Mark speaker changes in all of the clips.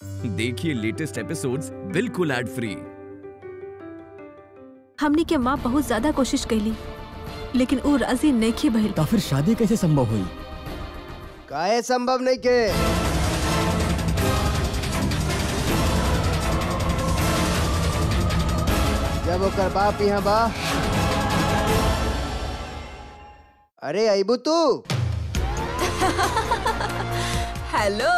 Speaker 1: देखिए latest episodes बिल्कुल ad free
Speaker 2: हमनी के माँ बहुत ज्यादा कोशिश कैली लेकिन ऊ राजी नहीं भइल
Speaker 3: तो फिर शादी कैसे संभव हुई
Speaker 4: काहे संभव नहीं के जब ओकर बाप यहाँ बा अरे अबू तू
Speaker 2: हेलो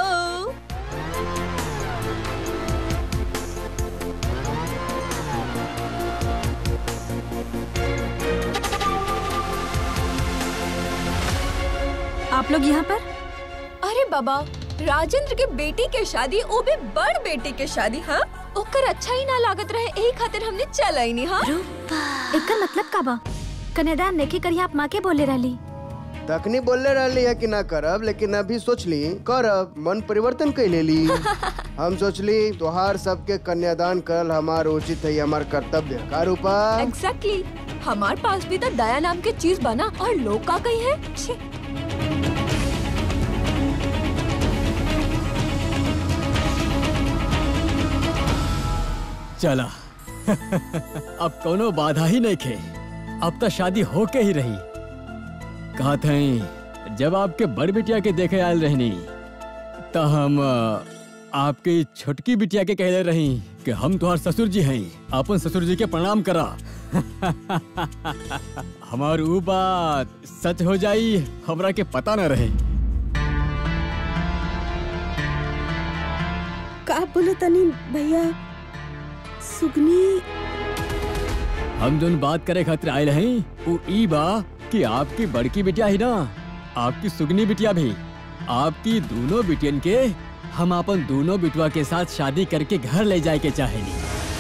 Speaker 2: आप लोग यहाँ पर
Speaker 5: अरे बाबा राजेंद्र के बेटी के शादी वो भी बड़ बेटी के शादी हाँ ओकर अच्छा ही ना लागत रहे यही खातिर हमने चला ही नहीं हाँ
Speaker 2: एकर मतलब का बा कन्यादान नेके करी आप माँ के बोले रहली
Speaker 4: तखनी बोलले रहली है कि ना करब लेकिन अभी सोच ली करब मन परिवर्तन कैले ली हम सोचली तोहार सबके कन्यादान करल हमार उचित है हमार कर्तव्य है। का रूपा
Speaker 5: एग्जैक्टली हमारे पास भी तो दया नाम के चीज बना और लोग का कही है छी,
Speaker 3: चला अब कोनो बाधा ही नहीं खे अब तो शादी होके ही रही कहा थई जब आपके बड़ बिटिया के देखे आयल रहनी तो हम अ, आपके छोटकी बिटिया के कहले रही कि हम तुम्हार ससुर जी हैं अपन ससुर जी के प्रणाम करा हमार ऊ बात सच हो जाई हमरा के पता न रहे
Speaker 6: का बोलो तनी भैया सुगनी
Speaker 3: हम जोन बात करे खातिर आए रहे वो ई बा कि आपकी बड़की बिटिया ही ना आपकी सुगनी बिटिया भी आपकी दोनों बिटियन के हम अपन दोनों बिटवा के साथ शादी करके घर ले जाए के चाहेनी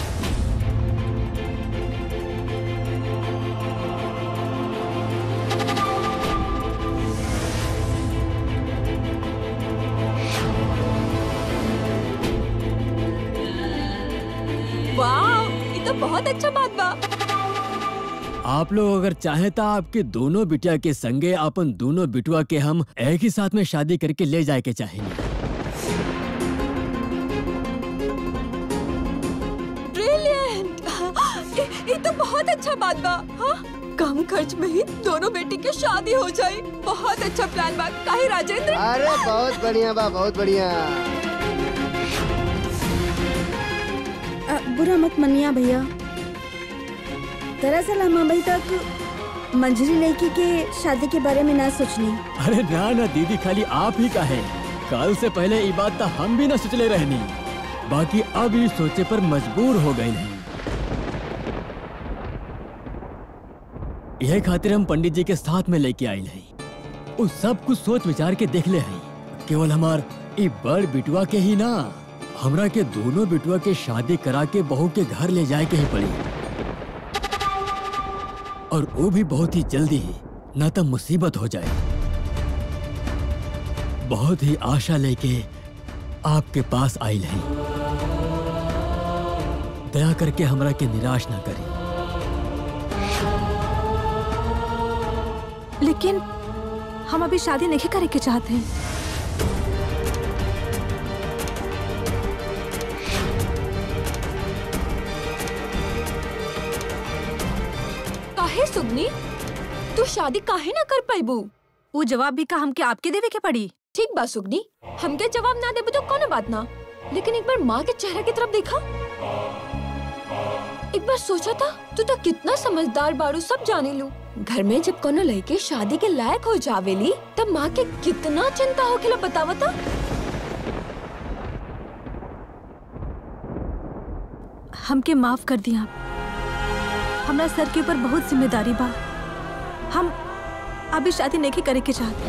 Speaker 5: वाह ये तो बहुत अच्छा बात बा
Speaker 3: आप लोग अगर चाहे तो आपके दोनों बिटिया के संगे अपन दोनों बिटवा के हम एक ही साथ में शादी करके ले जाए के चाहेंगे
Speaker 5: ब्रिलियंट ये, ये तो बहुत अच्छा बात बा हाँ कम खर्च में ही दोनों बेटी की शादी हो जाए बहुत अच्छा प्लान बा काहे राजेंद्र
Speaker 4: अरे बहुत बढ़िया बा बहुत बढ़िया
Speaker 6: अ, बुरा मत मनिया भैया दरअसल हम अभी तक मंजरी लड़की के शादी के बारे में ना सोचनी
Speaker 3: अरे ना ना दीदी खाली आप ही का है कल से पहले ये बात तो हम भी ना सोचले रहनी बाकी अब ये सोचे पर मजबूर हो गए नहीं यह खातिर हम पंडित जी के साथ में लेके आए हैं वो सब कुछ सोच विचार के देख ले हैं केवल हमार ई बड़ बिटुआ के ही ना हमरा के दोनों बिटुआ के शादी करा के बहू के घर ले जाए के ही पड़ी और वो भी बहुत ही जल्दी ना तो मुसीबत हो जाए बहुत ही आशा लेके आपके पास आई है दया करके हमरा के निराश ना करी
Speaker 2: लेकिन हम अभी शादी नहीं करे के चाहते हैं
Speaker 5: काहे सुगनी तू शादी काहे ना कर पाइबू
Speaker 2: वो जवाब भी का हमके आपके देवे के पड़ी
Speaker 5: ठीक बा सुगनी हमके जवाब ना देबू तो कोनो बात ना लेकिन एक बार माँ के चेहरे की तरफ देखा एक बार सोचा था तू तो कितना समझदार बारू सब जाने लू घर में जब कोनो लड़के शादी के लायक हो जावेली तब माँ के कितना चिंता होखेला बतावता
Speaker 2: हमके माफ कर दिया हमरा सर के ऊपर बहुत जिम्मेदारी बा हम अभी शादी नहीं करे के चाहते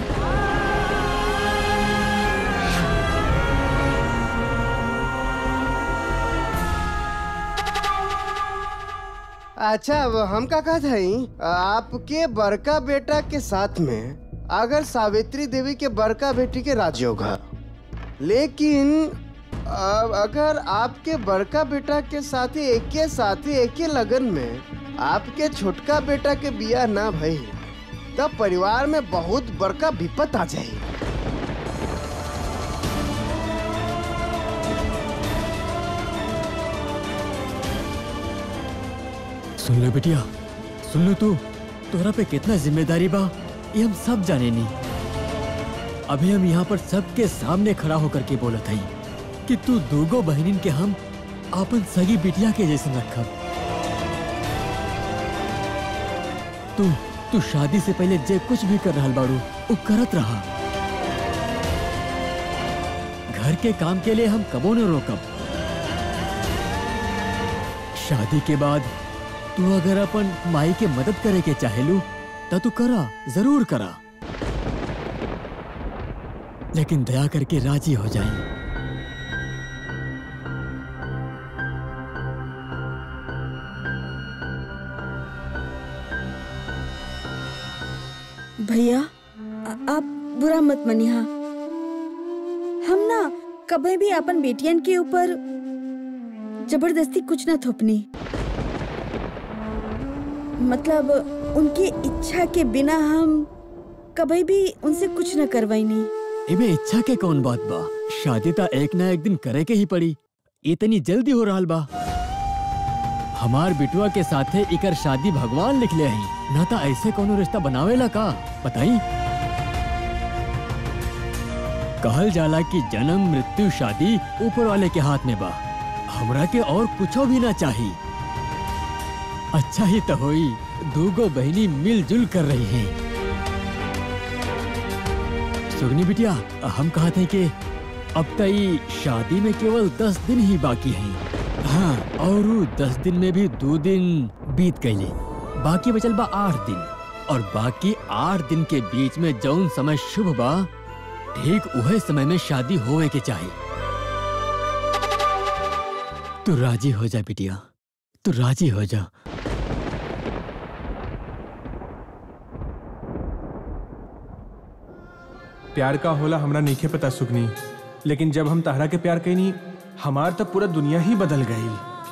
Speaker 4: अच्छा अब हम का कहत हई आपके बड़का बेटा के साथ में अगर सावित्री देवी के बड़का बेटी के राजयोग है लेकिन अब अगर आपके बड़का बेटा के साथ एक के साथ एक लगन में आपके छोटका बेटा के बियाह ना भई तब परिवार में बहुत बड़का विपत आ जाए
Speaker 3: सुन लो बिटिया सुन लो तू तोरा पे कितना जिम्मेदारी बा ये हम सब जाने नी अभी हम यहाँ पर सबके सामने खड़ा होकर के बोलत हई कि तू दूगो बहनिन के हम अपन सगी बिटिया के जैसे रखब तू तू शादी से पहले जे कुछ भी कर रहल बाड़ू वो करत रहा घर के काम के लिए हम कबो न रोकब शादी के बाद तू अगर अपन माई के मदद करे के चाहेलू तो तू करा जरूर करा लेकिन दया करके राजी हो जाए
Speaker 6: भैया आ- आप बुरा मत मनिहा हम ना कभी भी अपन बेटियन के ऊपर जबरदस्ती कुछ ना थोपनी मतलब उनकी इच्छा के बिना हम कभी भी उनसे कुछ न करवाईनी
Speaker 3: इमे इच्छा के कौन बात बा शादी ता एक ना एक दिन करे के ही पड़ी इतनी जल्दी हो रहा बा हमार बिटुआ के साथे इकर शादी भगवान लिख ले हई ना ता ऐसे कोनो रिश्ता बनावेला का बताई कहल जाला कि जन्म मृत्यु शादी ऊपर वाले के हाथ में बा हमरा के और कुछो भी ना चाही अच्छा ही तो होई दूगो बहनी मिलजुल कर रही हैं सुगनी बिटिया हम कहा थे कि अब तई शादी में केवल दस दिन ही बाकी हैं हाँ और उ दस दिन में भी दो दिन बीत गए बाकी बचल बा आठ दिन और बाकी आठ दिन के बीच में जौन समय शुभ बा ठीक उहे समय में शादी होवे के चाहिए तू राजी हो जा बिटिया तू राजी हो जा
Speaker 7: प्यार का होला हमरा नइखे पता सुगनी लेकिन जब हम तहरा के प्यार कईनी हमार तब पूरा दुनिया ही बदल गई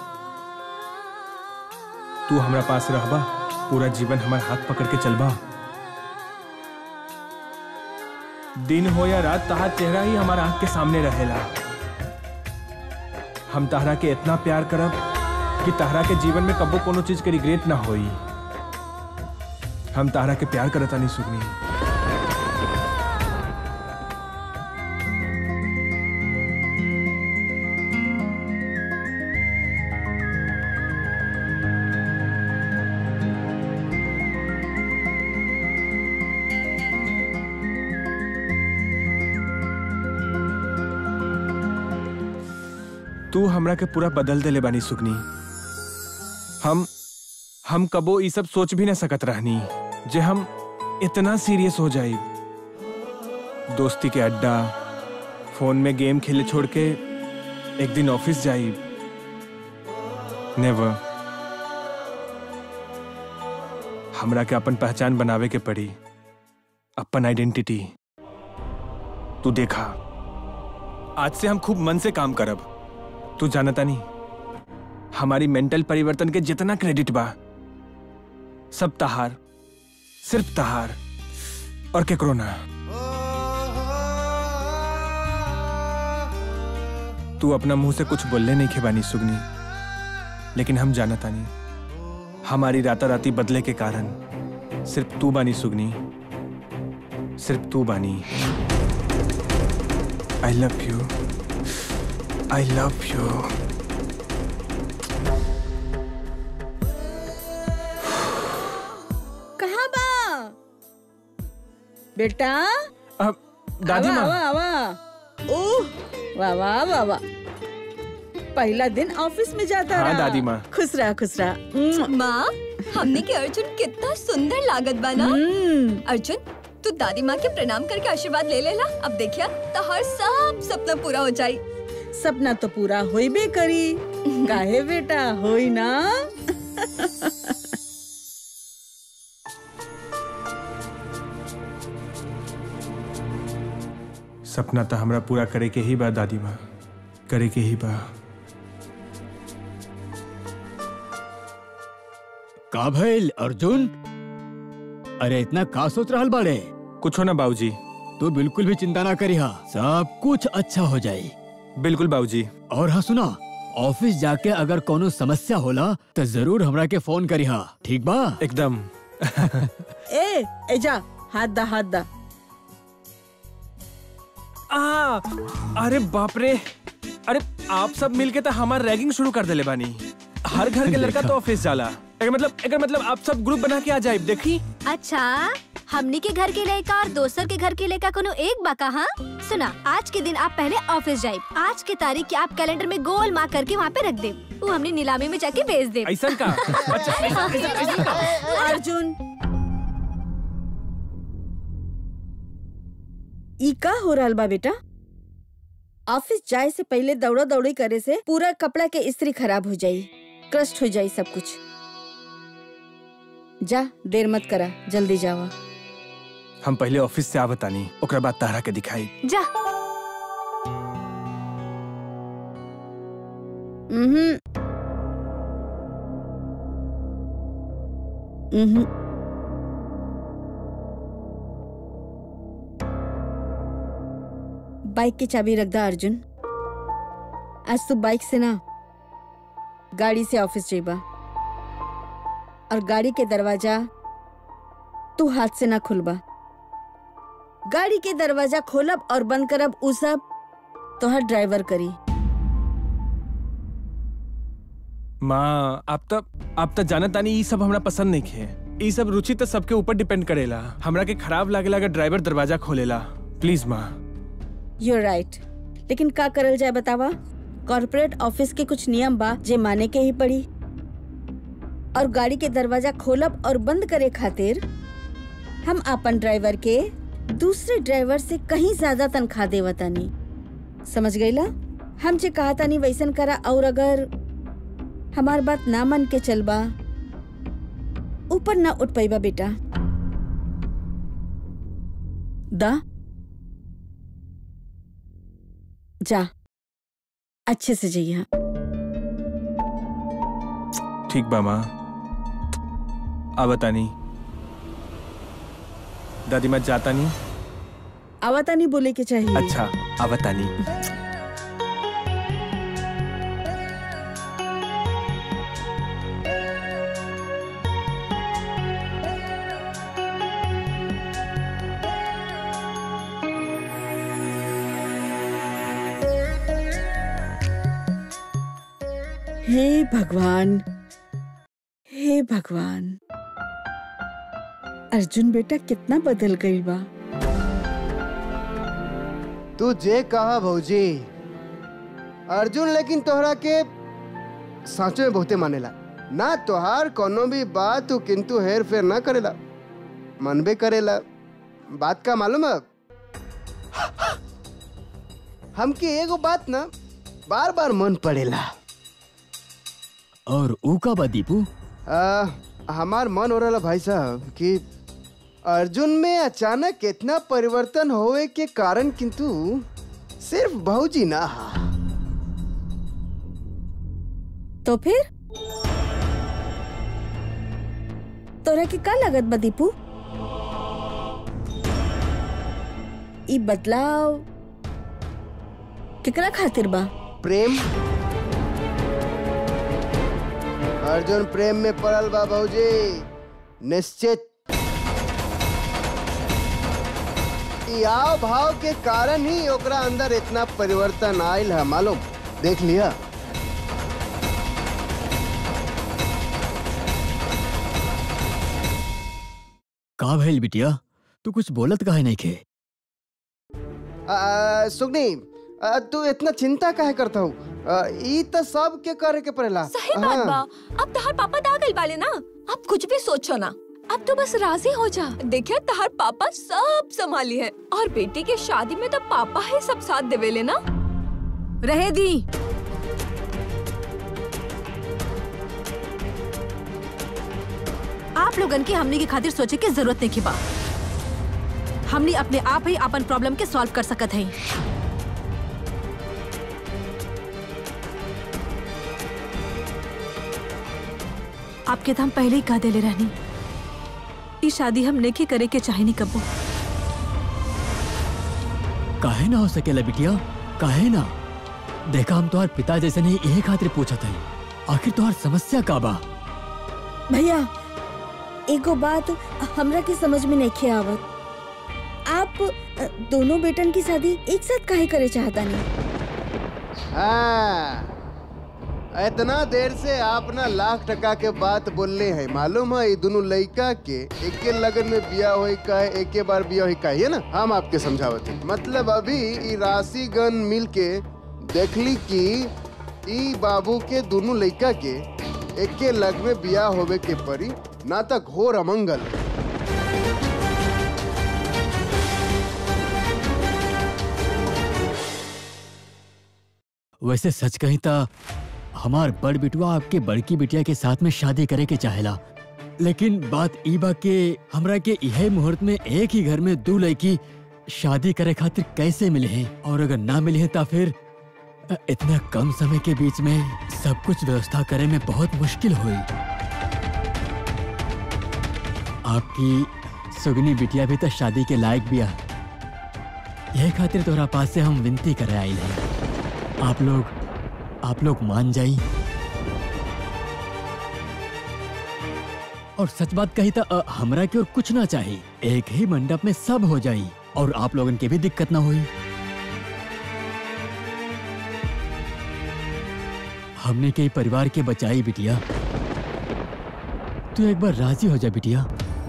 Speaker 7: तू हमरा पास रहबा पूरा जीवन हमार हाथ पकड़ के चलबा दिन हो या रात तहार चेहरा ही हमारा आंख के सामने रहेला हम तहरा के इतना प्यार करब कि तहरा के जीवन में कबो कोनो चीज के रिग्रेट ना होई हम तहरा के प्यार करता नहीं सुगनी तू हमरा के पूरा बदल देले बानी सुगनी हम हम कबो ई सब सोच भी ना सकत रहनी जे हम इतना सीरियस हो जाई दोस्ती के अड्डा फोन में गेम खेले छोड़ के एक दिन ऑफिस जाई नेवर हमरा के अपन पहचान बनावे के पड़ी अपन आइडेंटिटी तू देखा आज से हम खूब मन से काम करब तू जानता नहीं हमारी मेंटल परिवर्तन के जितना क्रेडिट बा सब तहार सिर्फ तहार और केकरो ना तू अपना मुंह से कुछ बोलने नहीं खेबानी सुगनी लेकिन हम जानता नहीं हमारी राता राती बदले के कारण सिर्फ तू बानी सुगनी सिर्फ तू बानी I love you I love you
Speaker 6: कहाँ बा बेटा
Speaker 7: अब दादी
Speaker 6: आवा,
Speaker 7: माँ
Speaker 6: आवा, आवा। ओह वाह वाह वाह वाह पहला दिन ऑफिस में जाता
Speaker 7: हाँ,
Speaker 6: रहा
Speaker 7: दादी माँ।
Speaker 6: खुश रहा खुश रहा मुआ।
Speaker 5: माँ हमने के अर्जुन कितना सुंदर लागत बना
Speaker 6: हम्म,
Speaker 5: अर्जुन तू दादी माँ के प्रणाम करके आशीर्वाद ले लेला अब देखिया तो हर सब सपना पूरा हो जाई
Speaker 6: सपना तो पूरा होइबे करी काहे बेटा होई ना
Speaker 7: सपना तो हमरा पूरा करे के ही बा दादी माँ करे के ही बा
Speaker 3: का भइल अर्जुन अरे इतना का सोच रहल बाड़े
Speaker 7: कुछ हो ना बाबूजी
Speaker 3: तू बिल्कुल भी चिंता ना करी हा सब कुछ अच्छा हो जाए
Speaker 7: बिल्कुल बाबूजी
Speaker 3: और हाँ सुना ऑफिस जाके अगर कोनो समस्या होला तो जरूर हमरा के फोन करी हा ठीक बा
Speaker 7: एकदम
Speaker 6: ए एजा हाथ दा हाथ दा
Speaker 7: आ, अरे बाप रे अरे आप सब मिलके तो हमार रैगिंग शुरू कर देले बानी हर घर के लड़का तो ऑफिस जाला एकर मतलब एकर मतलब आप सब ग्रुप बना के आ जाए देखी
Speaker 2: अच्छा हमनी के घर के लड़का और दोसर के घर के लड़का कोनो एक बाका हाँ सुना आज के दिन आप पहले ऑफिस जाए आज के तारीख के आप कैलेंडर में गोल मार्क करके वहाँ पे रख दे वो हमने नीलामी में जाके बेच दे
Speaker 7: ऐसा का अच्छा ऐसा- ऐसा- ऐसा का?
Speaker 6: अर्जुन ई का हो रहल बा बेटा ऑफिस जाए से पहले दौड़ा दौड़ी करे से पूरा कपड़ा के इस्त्री खराब हो जाई क्रस्ट हो जाई सब कुछ जा देर मत करा जल्दी जावा
Speaker 7: हम पहले ऑफिस से आवतानी ओकरा बाद तारा के दिखाई
Speaker 2: जा
Speaker 6: हम्म हम्म बाइक की चाबी रख दा अर्जुन आज तू बाइक से ना गाड़ी से ऑफिस जेबा और गाड़ी के दरवाजा तू हाथ से ना खुलबा गाड़ी के दरवाजा खोलब और बंद करब उ सब तोहर ड्राइवर करी
Speaker 7: माँ आप तो आप तो जानत तानी ई सब हमरा पसंद नहीं खे ई सब रुचि तो सबके ऊपर डिपेंड करेला हमरा के खराब लागेला अगर ड्राइवर दरवाजा खोलेला प्लीज माँ
Speaker 6: यूर राइट लेकिन का करल जाए बतावा कॉर्पोरेट ऑफिस के कुछ नियम बा जे माने के ही पड़ी और गाड़ी के दरवाजा खोलब और बंद करे खातिर हम अपन ड्राइवर के दूसरे ड्राइवर से कहीं ज्यादा तनख्वाह देवतानी समझ गईला हम जे कहा तानी वैसन करा और अगर हमार बात ना मन के चलबा ऊपर ना उठ पैबा बेटा दा जा अच्छे से जाइए
Speaker 7: ठीक बा माँ आवतानी दादी मत जाता नहीं
Speaker 6: आवाता नहीं बोले के चाहिए
Speaker 7: अच्छा आवतानी
Speaker 6: हे भगवान हे भगवान अर्जुन बेटा कितना बदल गई बा
Speaker 4: तू जे कहा भौजी अर्जुन लेकिन तोहरा के साँचो में बहुते मानेला ना तोहार कोनो भी बात तू किंतु हेर फेर ना करेला मनबे करेला बात का मालूम है हमके एगो बात ना बार बार मन पड़ेला
Speaker 3: और ऊ का बा दीपू
Speaker 4: आ, हमार मन हो रहा भाई साहब कि अर्जुन में अचानक इतना परिवर्तन होए के कारण किंतु सिर्फ भौजी ना हा
Speaker 6: तो फिर तोरा के का लागत बा दीपू ई बदलाव केकरा खातिर बा
Speaker 4: प्रेम अर्जुन प्रेम में पड़ल बा भौजी निश्चित ई आव भाव के कारण ही ओकरा अंदर इतना परिवर्तन आयल है मालूम देख लिया
Speaker 3: का भइल बिटिया तू कुछ बोलत काहे नहीं खे
Speaker 4: आ, सुगनी आ, तू इतना चिंता काहे करता हूँ ई तो सब के करे के पड़ेला
Speaker 5: सही बात
Speaker 4: हाँ।
Speaker 5: बा अब तहार पापा दागल वाले ना अब कुछ भी सोचो ना अब तो बस राजी हो जा देखिए तहार पापा सब संभाली है और बेटी के शादी में तो पापा ही सब साथ देवेले ना
Speaker 2: रहे दी आप लोगन के हमनी के खातिर सोचे के जरूरत नहीं बा हमनी अपने आप ही अपन प्रॉब्लम के सॉल्व कर सकत है आपके तो हम पहले ही कह देले रहनी ई शादी हम नेके करे के चाहे नहीं कबो
Speaker 3: काहे ना हो सकेला बिटिया काहे ना देखा हम तोहार पिता जैसे नहीं यही खातिर पूछा था आखिर तोहार समस्या का बा
Speaker 6: भैया एगो बात हमरा के समझ में नहीं आवत आप अ, दोनों बेटन की शादी एक साथ काहे करे चाहता नहीं
Speaker 4: हाँ इतना देर से आप ना लाख टका के बात बोलले हैं मालूम है ये दोनों लड़का के एके लगन में बिया होई का है एके बार बिया होई का है ना हम आपके समझावत हैं मतलब अभी ई राशि गन मिल के देखली कि ई बाबू के दोनों लड़का के एके लग में बिया होवे के परी ना तक घोर अमंगल
Speaker 3: वैसे सच कही था हमार बड़ बिटुआ आपके बड़की बिटिया के साथ में शादी करे के चाहेला लेकिन बात ई बा के हमरा के यह मुहूर्त में एक ही घर में दो लड़की शादी करे खातिर कैसे मिले हैं और अगर ना मिले हैं तो फिर अ, इतना कम समय के बीच में सब कुछ व्यवस्था करे में बहुत मुश्किल हुई आपकी सुगनी बिटिया भी तो शादी के लायक बिया यह खातिर तोहरा पास से हम विनती करे आइल हैं आप लोग आप लोग मान जाई और सच बात कही तो हमरा की और कुछ ना चाहिए एक ही मंडप में सब हो जाई और आप लोगन के भी दिक्कत ना हुई हमने के परिवार के बचाई बिटिया तू एक बार राजी हो जा बिटिया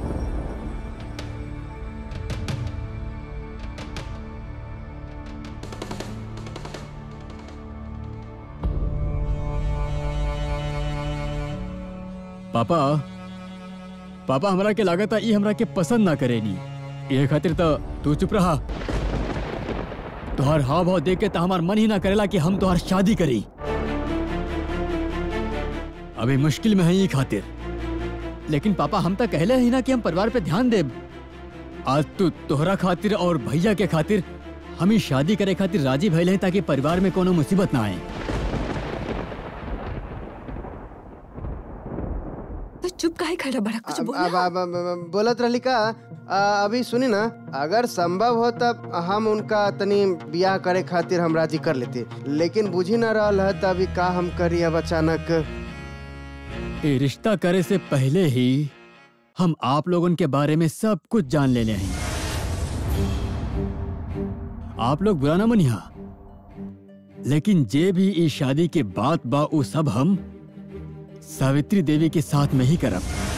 Speaker 3: पापा पापा हमरा के लागत है ई हमरा के पसंद ना करेनी ये खातिर तो तू चुप रहा तोहर हाव भाव देख के तो हमार मन ही ना करेला कि हम तोहर शादी करी अभी मुश्किल में है ये खातिर लेकिन पापा हम तो कहले ही ना कि हम परिवार पे ध्यान देब आज तू तोहरा खातिर और भैया के खातिर हम ही शादी करे खातिर राजी भइल हैं ताकि परिवार में कोनो मुसीबत ना आए
Speaker 5: तो चुप काहे खड़ा बड़ा कुछ
Speaker 4: अब
Speaker 5: बोला
Speaker 4: अब अब- अब- अब- बोलत रहली का आ, अभी सुनी ना अगर संभव हो तब हम उनका तनी बियाह करे खातिर हम राजी कर लेते लेकिन बुझी ना रहल है तब अभी का हम करी अब अचानक
Speaker 3: ये रिश्ता करे से पहले ही हम आप लोगन के बारे में सब कुछ जान लेने हैं आप लोग बुरा ना मनिहा लेकिन जे भी इस शादी के बात बा उ सब हम सावित्री देवी के साथ में ही करब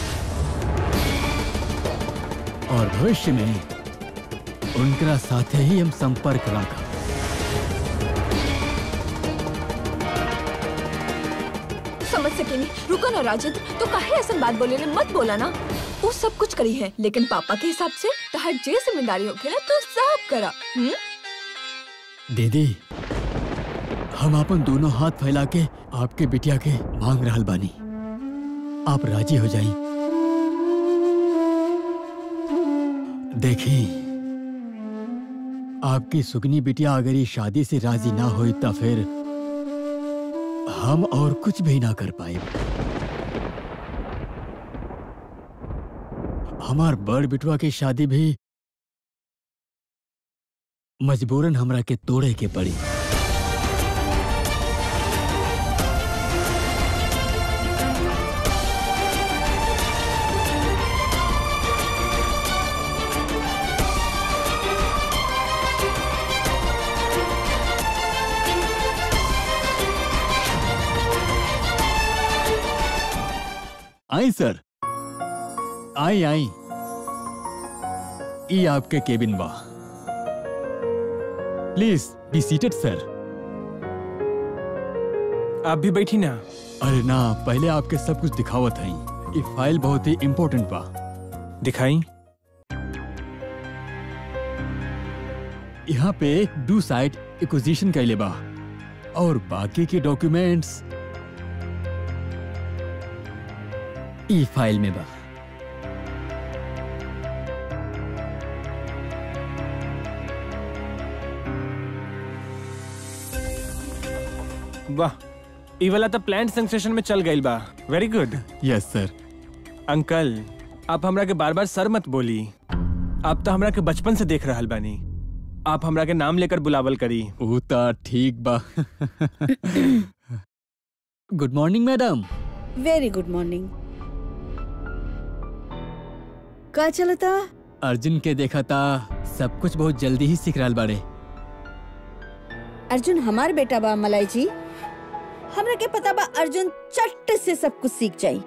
Speaker 3: और भविष्य में उनकरा साथे ही हम संपर्क रखब
Speaker 5: समझ सके नहीं रुको ना राजेंद्र तो काहे ऐसा बात बोले ले मत बोला ना वो सब कुछ करी है लेकिन पापा के हिसाब से तहर जे जिम्मेदारी होखेला तो सब करा हम्म
Speaker 3: दीदी हम अपन दोनों हाथ फैला के आपके बिटिया के मांग रहल बानी आप राजी हो जाई देखी आपकी सुगनी बिटिया अगर ये शादी से राजी ना हुई तो फिर हम और कुछ भी ना कर पाए हमार बड़ बिटवा की शादी भी मजबूरन हमरा के तोड़े के पड़ी आई सर आई आई ई आपके केबिन बा प्लीज बी सीटेड सर
Speaker 7: आप भी बैठी ना
Speaker 3: अरे ना पहले आपके सब कुछ दिखावत है ये फाइल बहुत ही इम्पोर्टेंट बा
Speaker 7: दिखाई
Speaker 3: यहाँ पे डू साइट एक्विजिशन कैले बा और बाकी के डॉक्यूमेंट्स ई फाइल में बा
Speaker 7: वाह ई वाला तो प्लांट सेंसेशन में चल गई बा very good
Speaker 3: yes sir
Speaker 7: uncle आप हमरा के बार बार सर मत बोली आप तो हमरा के बचपन से देख रहल बानी आप हमरा के नाम लेकर बुलावल करी
Speaker 3: ऊ त ठीक बा good morning madam
Speaker 6: very good morning का चलता
Speaker 3: अर्जुन के देखा था सब कुछ बहुत जल्दी ही सीख रहा बाड़े
Speaker 6: अर्जुन हमार बेटा बा मलाई जी हमरा के पता बा अर्जुन चट से सब कुछ सीख जाई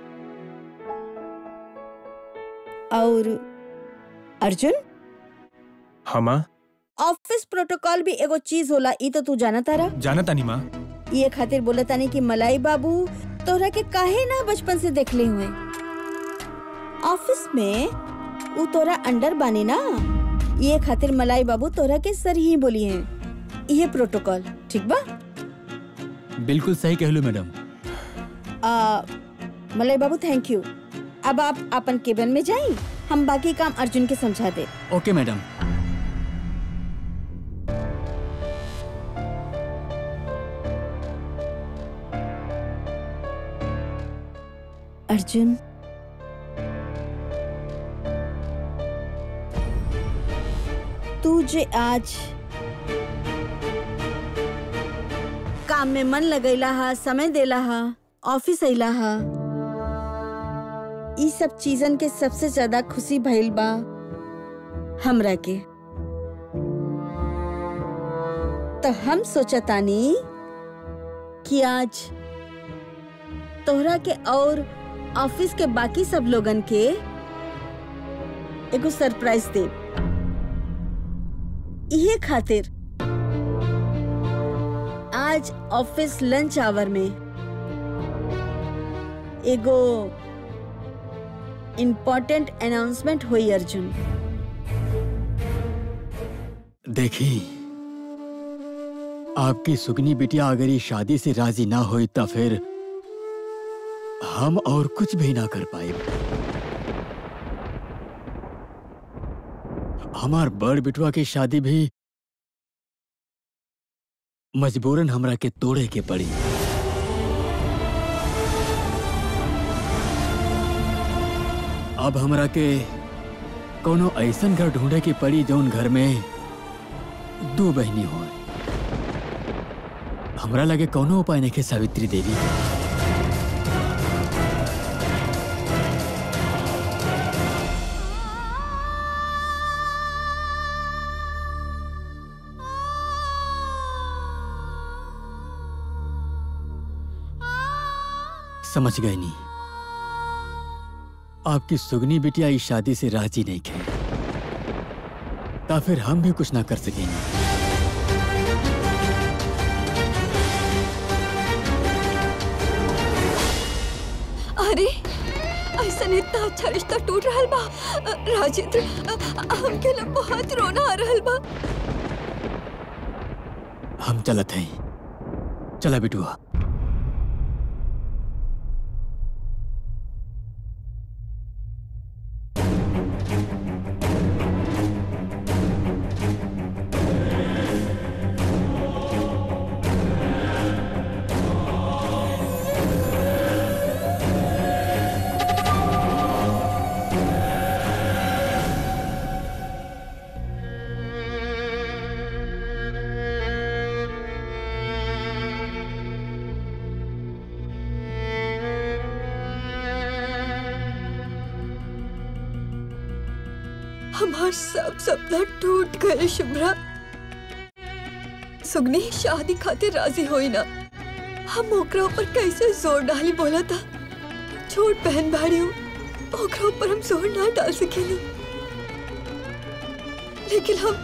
Speaker 6: और अर्जुन
Speaker 7: हमा
Speaker 6: ऑफिस प्रोटोकॉल भी एगो चीज होला ई तो तू जाना तारा
Speaker 7: जाना तानी माँ
Speaker 6: ये खातिर बोला तानी कि मलाई बाबू तोहरा के काहे ना बचपन से देखले हुए ऑफिस में ऊ तोरा अंडर बानी ना ये खातिर मलाई बाबू तोरा के सर ही बोली हैं ये प्रोटोकॉल ठीक बा
Speaker 3: बिल्कुल सही कहलू मैडम
Speaker 6: आ, मलाई बाबू थैंक यू अब आप अपन केबिन में जाई हम बाकी काम अर्जुन के समझा दे
Speaker 3: ओके मैडम
Speaker 6: अर्जुन तू जे आज काम में मन लगैला हा समय देला हा ऑफिस अइला हा ई सब चीजन के सबसे ज्यादा खुशी भइल बा हमरा के तो हम सोचतानी कि आज तोहरा के और ऑफिस के बाकी सब लोगन के एगो सरप्राइज दे इहे खातिर आज ऑफिस लंच आवर में एगो इम्पोर्टेंट अनाउंसमेंट हुई अर्जुन
Speaker 3: देखी आपकी सुगनी बिटिया अगर ये शादी से राजी ना हुई तो फिर हम और कुछ भी ना कर पाए हमार बड़ बिटवा की शादी भी मजबूरन हमरा के तोड़े के पड़ी अब हमरा के कोनो ऐसन घर ढूंढे की पड़ी जौन घर में दो बहनी हो हमरा लगे कोनो उपाय नहीं के सावित्री देवी समझ गए नहीं आपकी सुगनी बिटिया इस शादी से राजी नहीं खे ता फिर हम भी कुछ ना कर सकेंगे
Speaker 5: अरे ऐसा इतना अच्छा रिश्ता टूट रहा बा राजेंद्र हमके ना बहुत रोना आ रहा बा
Speaker 3: हम चलत हैं चला बिटुआ
Speaker 5: हमार सब सपना टूट गए शुभ्रा सुगनी शादी खातिर राजी होई ना हम ओकरा ऊपर कैसे जोर डाली बोला था छोट बहन भाड़ी हूँ ओकरा ऊपर हम जोर ना डाल सकेली लेकिन हम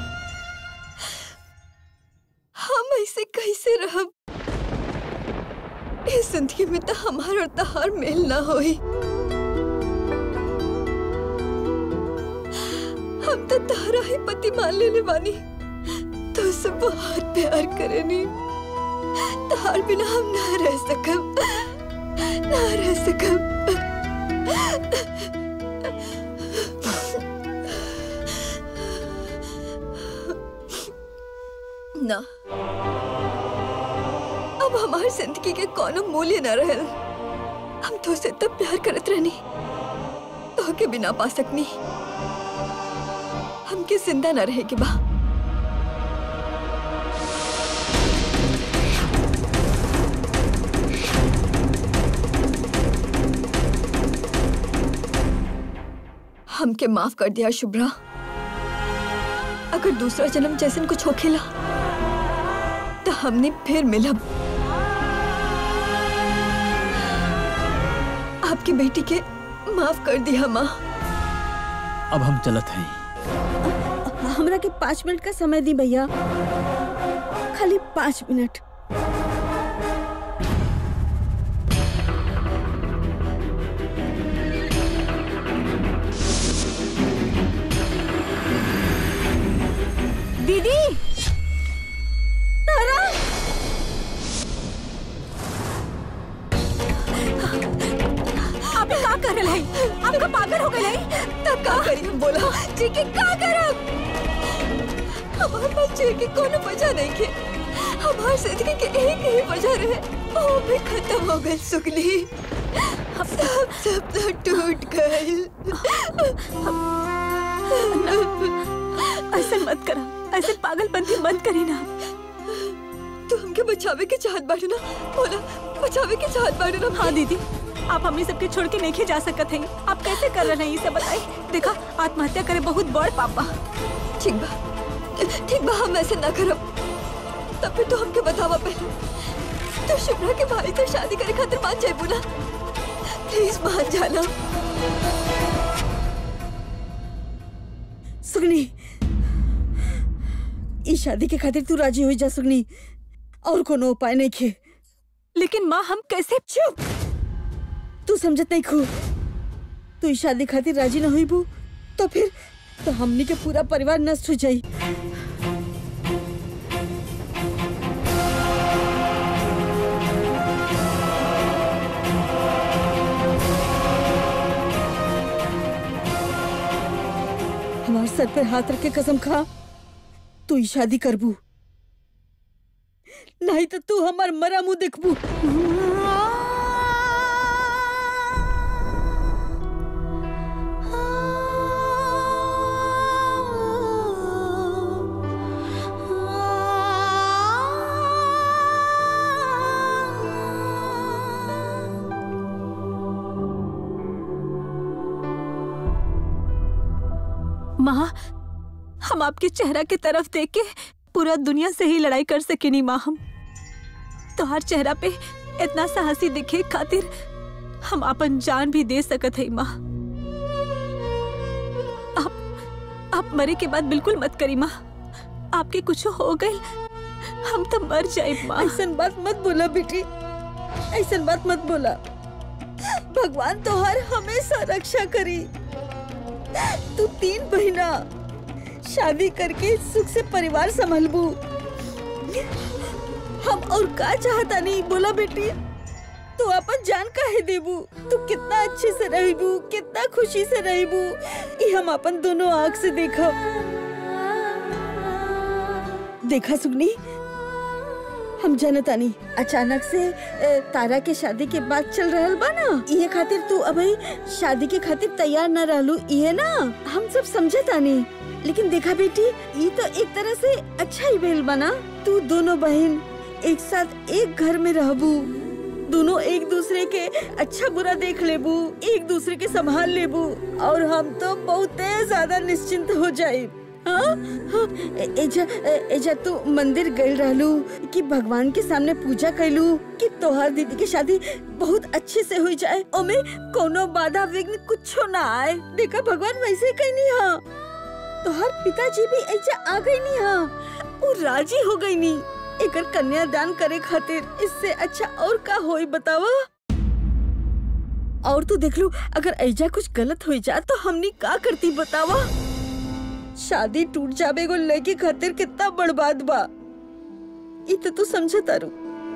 Speaker 5: हम ऐसे कैसे रहब इस जिंदगी में तो हमार और तहार मेल ना होई हम तो तारा ही पति मान लेने वाली तो से बहुत प्यार करेनी तार बिना हम ना रह सकम ना रह सकम ना अब हमार जिंदगी के कोनो मूल्य न रहल हम तो से तब प्यार करत रहनी तो के बिना पा सकनी हमके जिंदा न रहे के बा हमके माफ कर दिया शुभ्रा अगर दूसरा जन्म जैसन कुछ होखेला तो हमने फिर मिलब आपकी बेटी के माफ कर दिया माँ
Speaker 3: अब हम चलत हैं
Speaker 6: हमरा के पाँच मिनट का समय दी भैया खाली पाँच मिनट
Speaker 2: दीदी आप का कर रहे हैं आपका पागल हो गए
Speaker 5: तब का करी हम बोला जी के का करब हमारे पास जी के कोनो वजह नहीं के हमारे जिंदगी के एक ही वजह रहे वो भी खत्म हो गई सुगली सब सब तो टूट गई
Speaker 2: ऐसे मत करा ऐसे पागलपंती मत करी ना
Speaker 5: तू हमके बचावे के चाहत बाड़ू ना बोला बचावे के चाहत बाड़ू ना
Speaker 2: हाँ दीदी आप हमने सबके छोड़ के नहीं जा सकत हैं आप कैसे कर रहे हैं ये सब बताई देखा आत्महत्या करे बहुत बड़ पापा
Speaker 5: ठीक बा ठीक बा हम ऐसे ना करब तब फिर तो हमके बतावा पहले तो शुभ्रा के भाई से शादी करे खातिर मान जाए बुना प्लीज मान जाना
Speaker 6: सुगनी ई शादी के खातिर तू राजी हो जा सुगनी और कोनो उपाय नहीं खे
Speaker 2: लेकिन माँ हम कैसे
Speaker 6: चुप तू समझत नहीं खू तू ई शादी खातिर राजी न हुई बू तो फिर तो हमनी के पूरा परिवार नष्ट हो जाई हमारे सर पे हाथ रख के कसम खा तू ई शादी करबू नहीं तो तू हमार मरा मुंह देखबू
Speaker 2: माँ हम आपके चेहरा की तरफ देख के पूरा दुनिया से ही लड़ाई कर सके नहीं माँ हम तो हर चेहरा पे इतना सा हंसी दिखे खातिर हम अपन जान भी दे सकत है माँ आप आप मरे के बाद बिल्कुल मत करी माँ आपके कुछ हो गए हम तो मर जाए माँ
Speaker 6: ऐसन बात मत बोला बेटी ऐसन बात मत बोला भगवान तोहर हमेशा रक्षा करी तू तीन महीना शादी करके सुख से परिवार संभलबू हम और का चाहता नहीं बोला बेटी तू अपन जान काहे देबू तू कितना अच्छे से रहबू कितना खुशी से रहबू ये हम अपन दोनों आँख से देखा देखा सुगनी हम जनतानी अचानक से ए, तारा के शादी के बाद चल रहल बा ना ये खातिर तू अभी शादी के खातिर तैयार न रहलू ये ना हम सब समझतानी लेकिन देखा बेटी ये तो एक तरह से अच्छा ही भेल बना तू दोनों बहन एक साथ एक घर में रहबू दोनों एक दूसरे के अच्छा बुरा देख लेबू एक दूसरे के संभाल लेबू और हम तो बहुत ज्यादा निश्चिंत हो जाए हाँ? हाँ, ए- एजा ए- एजा तू मंदिर गई रहलू कि भगवान के सामने पूजा कैलू कि तोहार दीदी की शादी बहुत अच्छे से हो जाए ओमे कोनो बाधा विघ्न कुछो ना आए देखा भगवान वैसे कहीं नहीं हाँ तोहार पिताजी भी एजा आ गई नहीं हाँ वो राजी हो गई नहीं एकर कन्यादान करे खातिर इससे अच्छा और का होई बतावा और तू देख लू अगर ऐजा कुछ गलत हो जा तो हमनी का करती बतावा शादी टूट जावे को लड़की खातिर कितना बर्बाद बा ई तो तू समझ तारू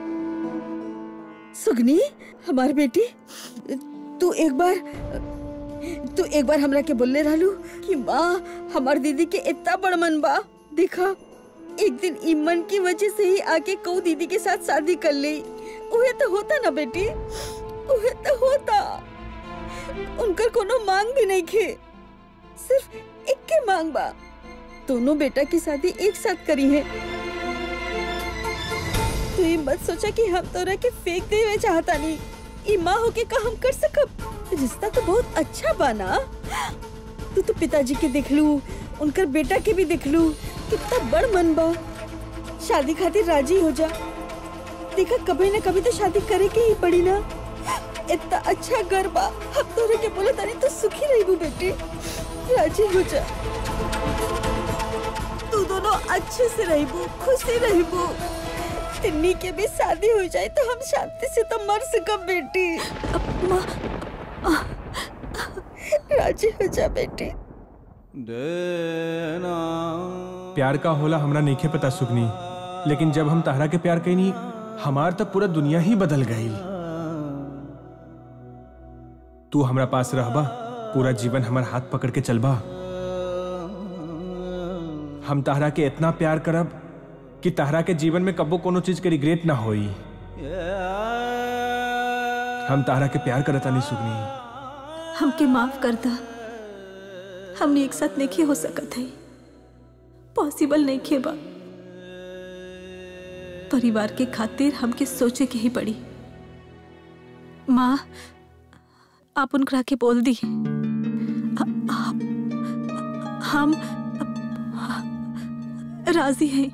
Speaker 6: सुगनी हमार बेटी तू एक बार तू एक बार हमरा के बोलले रहलू कि माँ हमार दीदी के इतना बड़ मन बा देखा एक दिन ई मन की वजह से ही आके कऊ दीदी के साथ शादी कर ली उहे तो होता ना बेटी उहे तो होता उनकर कोनो मांग भी नहीं खे सिर्फ एक के मांग बा दोनों बेटा की शादी एक साथ करी है तू ये मत सोचा कि हम तोरा के फेंक दे हुए चाहता नहीं ई माँ होके का हम कर सकब रिश्ता तो बहुत अच्छा बना तू तो पिताजी के देख लू उनकर बेटा के भी देख लू कितना बड़ मन बा शादी खातिर राजी हो जा देखा कभी ना कभी तो शादी करे के ही पड़ी ना इतना अच्छा घर बा हम तोरे के बोले तानी तो सुखी रही बेटी राजी हो जा तू दोनों अच्छे से रहीबू खुशी रहीबू तिन्नी के भी शादी हो जाए तो हम शांति से तो मर सकब बेटी
Speaker 5: माँ
Speaker 6: राजी हो जा बेटी
Speaker 7: प्यार का होला हमरा नइखे पता सुगनी लेकिन जब हम तहरा के प्यार कैनी हमार तब पूरा दुनिया ही बदल गई तू हमरा पास रहबा पूरा जीवन हमार हाथ पकड़ के चलबा हम तहरा के इतना प्यार करब कि तहरा के जीवन में कबो कोनो चीज के रिग्रेट ना होई हम तहरा के प्यार करतानी सुगनी
Speaker 5: हमके माफ कर दा हमने एक साथ नहीं हो सकत है पॉसिबल नहीं खे बा परिवार के खातिर हमके सोचे के ही पड़ी माँ आप उनकरा के बोल दी आ- आप- हम राजी हैं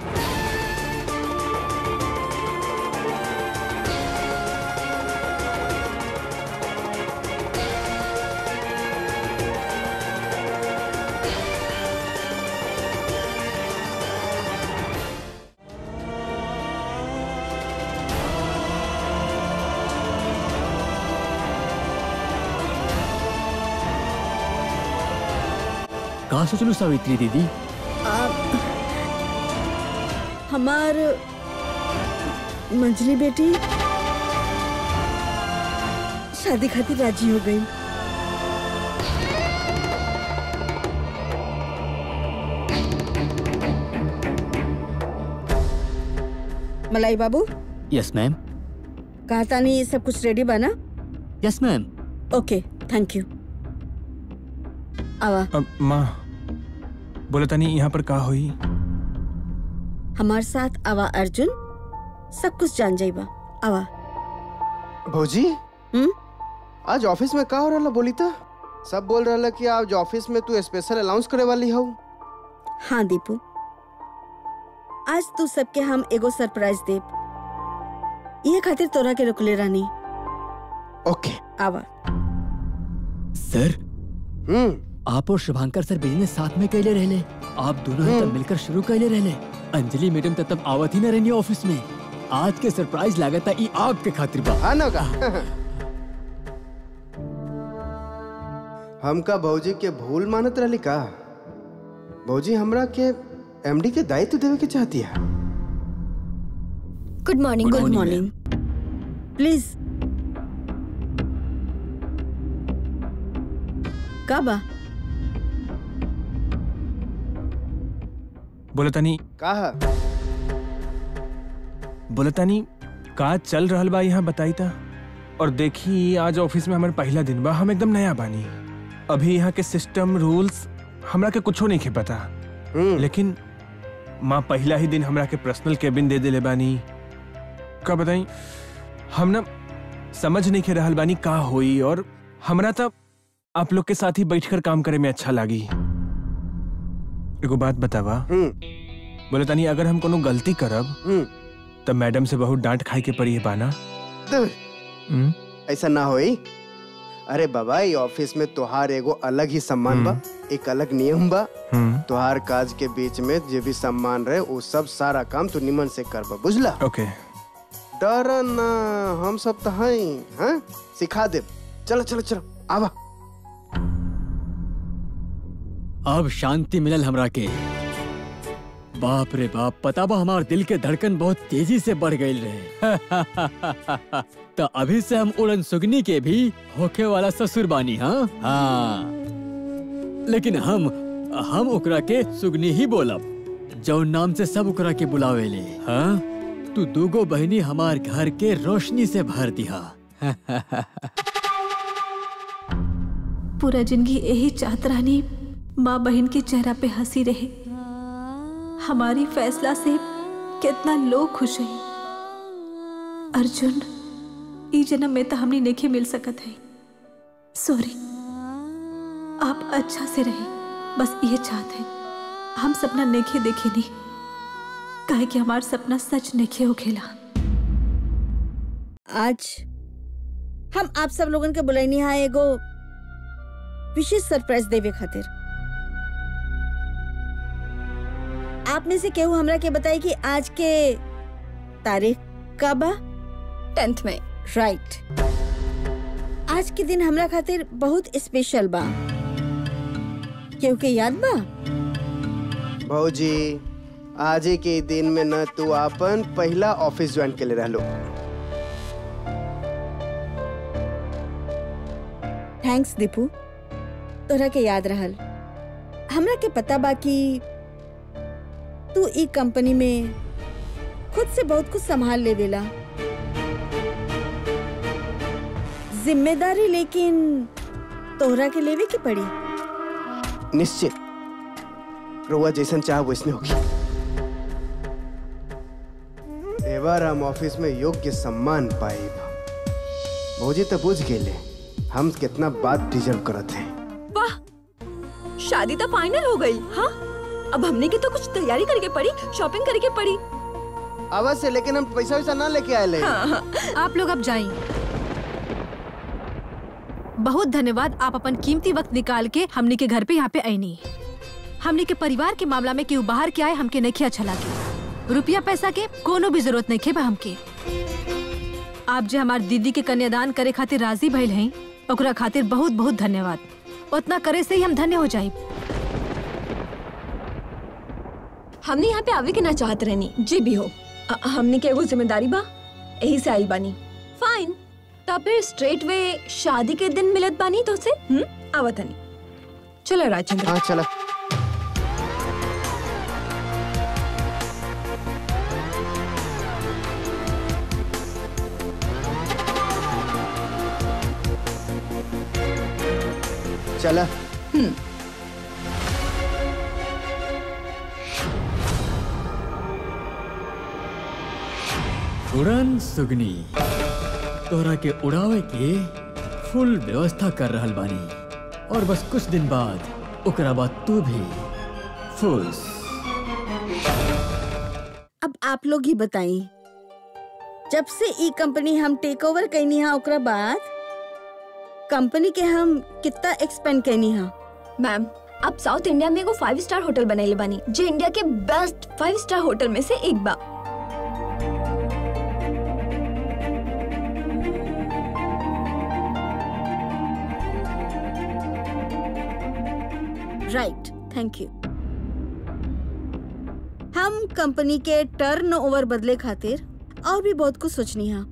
Speaker 3: कहा सोचलू सावित्री दीदी
Speaker 6: हमार मंजली बेटी शादी खातिर राजी हो गई मलाई बाबू
Speaker 3: यस मैम
Speaker 6: कहा तानी सब कुछ रेडी बना
Speaker 3: yes ma'am
Speaker 6: okay thank you आवा
Speaker 7: अब माँ बोले तनी यहाँ पर का हुई
Speaker 6: हमार साथ आवा अर्जुन सब कुछ जान जाइबा आवा
Speaker 4: भौजी
Speaker 6: हम्म
Speaker 4: आज ऑफिस में का हो रहा बोली था सब बोल रहा कि आज ऑफिस में तू स्पेशल अनाउंस करे वाली हो
Speaker 6: हाँ दीपू आज तू सबके हम एगो सरप्राइज देब ये खातिर तोरा के रोकले रानी
Speaker 4: ओके
Speaker 6: आवा
Speaker 3: सर
Speaker 4: हम्म
Speaker 3: आप और शुभांकर सर बिजनेस साथ में कैले रहले आप दोनों ही तब मिलकर शुरू कैले रहले अंजलि मैडम तो तब आवत ही न रहनी ऑफिस में आज के सरप्राइज लागत ई आपके खातिर बा
Speaker 4: हाँ ना का हमका भौजी के भूल मानत रहली का भौजी हमरा के एमडी के दायित्व देवे के चाहती है
Speaker 2: good morning
Speaker 6: good
Speaker 3: morning,
Speaker 6: morning please का बा
Speaker 7: बोले तनी
Speaker 4: का है?
Speaker 7: बोले तनी का चल रहल बा यहाँ बताई था और देखी आज ऑफिस में हमारे पहला दिन बा हम एकदम नया बानी अभी यहाँ के सिस्टम रूल्स हमरा के कुछो नहीं के पता
Speaker 4: हम्म
Speaker 7: लेकिन माँ पहला ही दिन हमरा के पर्सनल केबिन दे देले बानी का बताई हम ना समझ नहीं के रहल बानी का होई और हमरा तब आप लोग के साथ ही बैठकर काम करे में अच्छा लागी एगो बात बतावा
Speaker 4: हम्म
Speaker 7: बोले तनी अगर हम कोनो गलती करब
Speaker 4: हम्म
Speaker 7: तब मैडम से बहुत डांट खाई के पड़ी है बाना
Speaker 4: दूर,
Speaker 7: हम्म?
Speaker 4: ऐसा ना होई अरे बाबा ये ऑफिस में तोहार एगो अलग ही सम्मान बा एक अलग नियम बा
Speaker 7: हम्म
Speaker 4: तोहार काज के बीच में जो भी सम्मान रहे वो सब सारा काम तू निमन से करबा बुझला
Speaker 7: ओके
Speaker 4: डर ना हम सब तो हैं हाँ सिखा दे चलो चलो चलो आवा
Speaker 3: अब शांति मिलल हमरा के बाप रे बाप पता बा हमार दिल के धड़कन बहुत तेजी से बढ़ गई रहे तो अभी से हम उड़न सुगनी के भी होके वाला ससुर बानी हाँ हाँ लेकिन हम हम ओकरा के सुगनी ही बोलब जौन नाम से सब ओकरा के बुलावेले हाँ तू दूगो बहनी हमार घर के रोशनी से भर दिया
Speaker 5: पूरा जिंदगी यही चाहत रहनी माँ बहन के चेहरा पे हंसी रहे हमारी फैसला से कितना लोग खुश हैं अर्जुन ई जन्म में तो हमने नहीं मिल सकत है सॉरी आप अच्छा से रहे बस ये चाहते हैं हम सपना नेखे देखे नहीं काहे कि हमार सपना सच नेखे हो खेला
Speaker 6: आज हम आप सब लोगन के बुलाइनी हा एगो विशेष सरप्राइज देवे खातिर आप में से केहू हमरा के बताई कि आज के तारीख का बा
Speaker 5: टेंथ में
Speaker 6: राइट आज के दिन हमरा खातिर बहुत स्पेशल बा केहू के याद बा
Speaker 4: भौजी आज ही के दिन में न तू अपन पहला ऑफिस ज्वाइन के लिए रहलो
Speaker 6: थैंक्स दीपू तोहरा के याद रहल हमरा के पता बा कि तू ई कंपनी में खुद से बहुत कुछ संभाल लेवेला जिम्मेदारी लेकिन तोहरा के लेवे के पड़ी
Speaker 4: निश्चित रुआ जैसन चाह वैसने होगी एबार हम ऑफिस में योग्य सम्मान पाई भौजी तो बुझ गेले हम कितना बात डिजर्व करत हैं
Speaker 5: वाह शादी तो फाइनल हो गई हाँ अब हमने की तो कुछ तैयारी करके पड़ी शॉपिंग करके पड़ी
Speaker 4: अवश्य लेकिन हम पैसा वैसा ना लेके आए ले
Speaker 5: हाँ हाँ
Speaker 2: आप लोग अब जाइए बहुत धन्यवाद आप अपन कीमती वक्त निकाल के हमने के घर पे यहाँ पे आईनी हमने के परिवार के मामला में केहू बाहर के आए हमके नहीं अच्छा लागे रुपया पैसा के कोनो भी जरूरत नहीं बा हमके आप जे हमार दीदी के कन्यादान करे खातिर राजी भइल हैं ओकरा खातिर बहुत बहुत धन्यवाद उतना करे से ही हम धन्य हो जाए
Speaker 5: हमने यहाँ पे आवे के ना चाहत रहनी जी भी हो अ- हमने के एगो जिम्मेदारी बा यही से आइल बानी फाइन तो फिर स्ट्रेट वे शादी के दिन मिलत बानी तो से हम्म आवत हनी चलो राजेंद्र
Speaker 4: हाँ चला चला
Speaker 3: उड़न सुगनी तोरा के उड़ावे के फुल व्यवस्था कर रहल बानी और बस कुछ दिन बाद ओकरा बाद तू भी फुल
Speaker 6: अब आप लोग ही बताई जब से ई कंपनी हम टेक ओवर कैनी हा ओकरा बाद कंपनी के हम कितना एक्सपेंड कैनी हा
Speaker 5: मैम आप साउथ इंडिया में एगो फाइव स्टार होटल बनाइले बानी जो इंडिया के बेस्ट फाइव स्टार होटल में से एक बा
Speaker 6: राइट थैंक यू हम कंपनी के टर्न ओवर बदले खातिर और भी बहुत कुछ सोचनी हा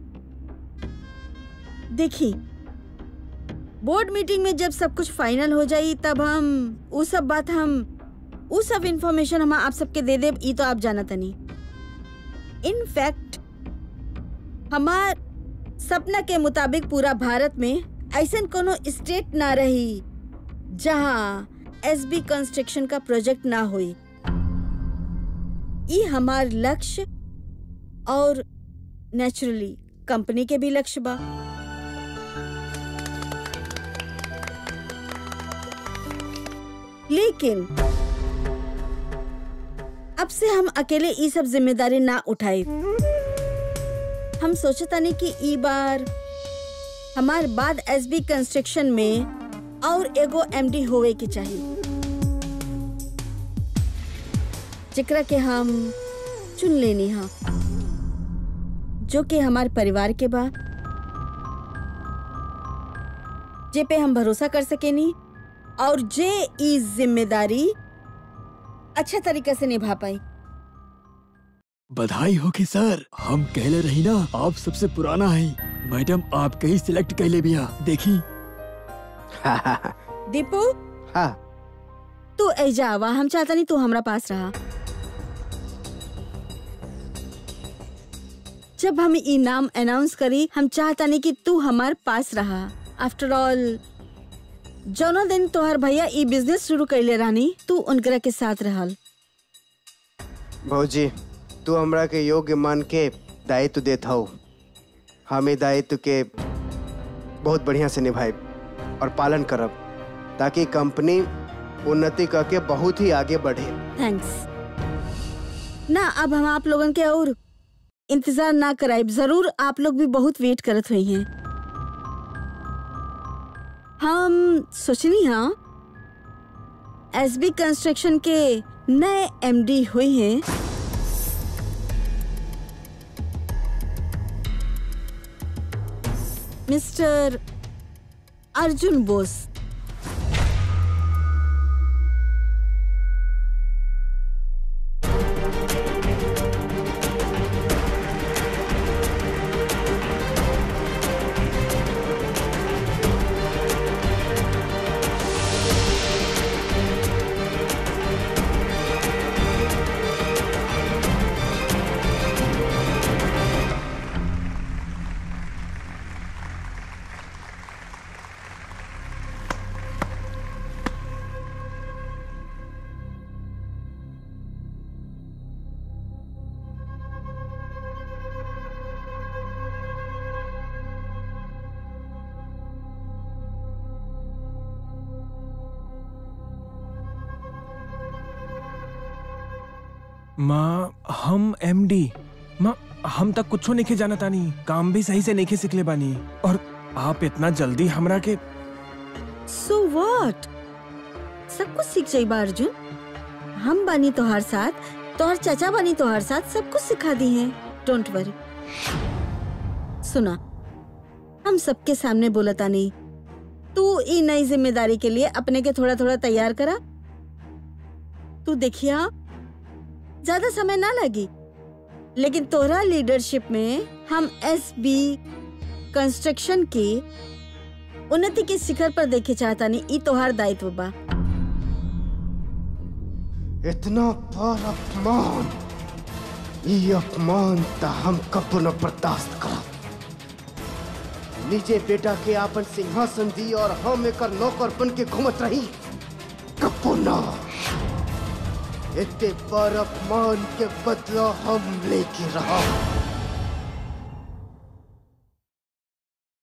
Speaker 6: देखी बोर्ड मीटिंग में जब सब कुछ फाइनल हो जाई तब हम वो सब बात हम वो सब इंफॉर्मेशन हम आप सबके दे देब ई तो आप जाना तनी इनफैक्ट हमार सपना के मुताबिक पूरा भारत में ऐसन कोनो स्टेट ना रही जहाँ एस बी कंस्ट्रक्शन का प्रोजेक्ट ना हुई ई हमार लक्ष्य और नेचुरली कंपनी के भी लक्ष्य बा लेकिन अब से हम अकेले ई सब जिम्मेदारी ना उठाए हम सोचतानी कि ई बार हमार बाद एस बी कंस्ट्रक्शन में और एगो एमडी होवे के चाहिए जेकरा के हम चुन लेनी हा जो कि हमार परिवार के बा जे पे हम भरोसा कर सकेनी और जे ई जिम्मेदारी अच्छा तरीके से निभा पाई
Speaker 3: बधाई हो कि सर हम कहले रही ना आप सबसे पुराना है मैडम आप कहीं सिलेक्ट कैले बिया देखी
Speaker 6: दीपू
Speaker 4: हाँ
Speaker 6: तू ऐजा आवा हम चाहता नहीं तू हमरा पास रहा जब हम ई नाम अनाउंस करी हम चाहता नहीं कि तू हमार पास रहा आफ्टर ऑल जौनो दिन तोहर भैया ई बिजनेस शुरू कैले रहनी तू उनकरा के साथ रहल
Speaker 4: भौजी तू हमरा के योग्य मान के दायित्व देत हौ हम ई दायित्व के बहुत बढ़िया से निभाए और पालन करब ताकि कंपनी उन्नति करके बहुत ही आगे बढ़े
Speaker 6: थैंक्स ना अब हम आप लोगन के और इंतजार ना कराइब जरूर आप लोग भी बहुत वेट करत हुई हैं हम सोचनी हाँ एसबी कंस्ट्रक्शन के नए एमडी हुई हैं मिस्टर अर्जुन बोस
Speaker 7: माँ हम एमडी माँ हम तक कुछो नहीं जाना तानी काम भी सही से नहीं सीखले बानी और आप इतना जल्दी हमरा के
Speaker 6: सो व्हाट सब कुछ सीख जाइबा अर्जुन हम बानी तोहार साथ तोहार चाचा बानी तोहार साथ सब कुछ सिखा दी हैं डोंट वरी सुना हम सबके सामने बोलता नहीं तू ई नई जिम्मेदारी के लिए अपने के थोड़ा थोड़ा तैयार करा तू देखिया ज्यादा समय ना लगी लेकिन तोहरा लीडरशिप में हम एस बी कंस्ट्रक्शन की उन्नति के शिखर पर देखे चाहता नहीं ई तोहार दायित्व बा
Speaker 4: इतना बड़ अपमान ये अपमान ता हम कबो न बर्दाश्त करब निजे बेटा के आपन सिंहासन दी और हम एकर नौकर बन के घूमत रही कबो न इतने बड़ अपमान के बदला हम लेके रहा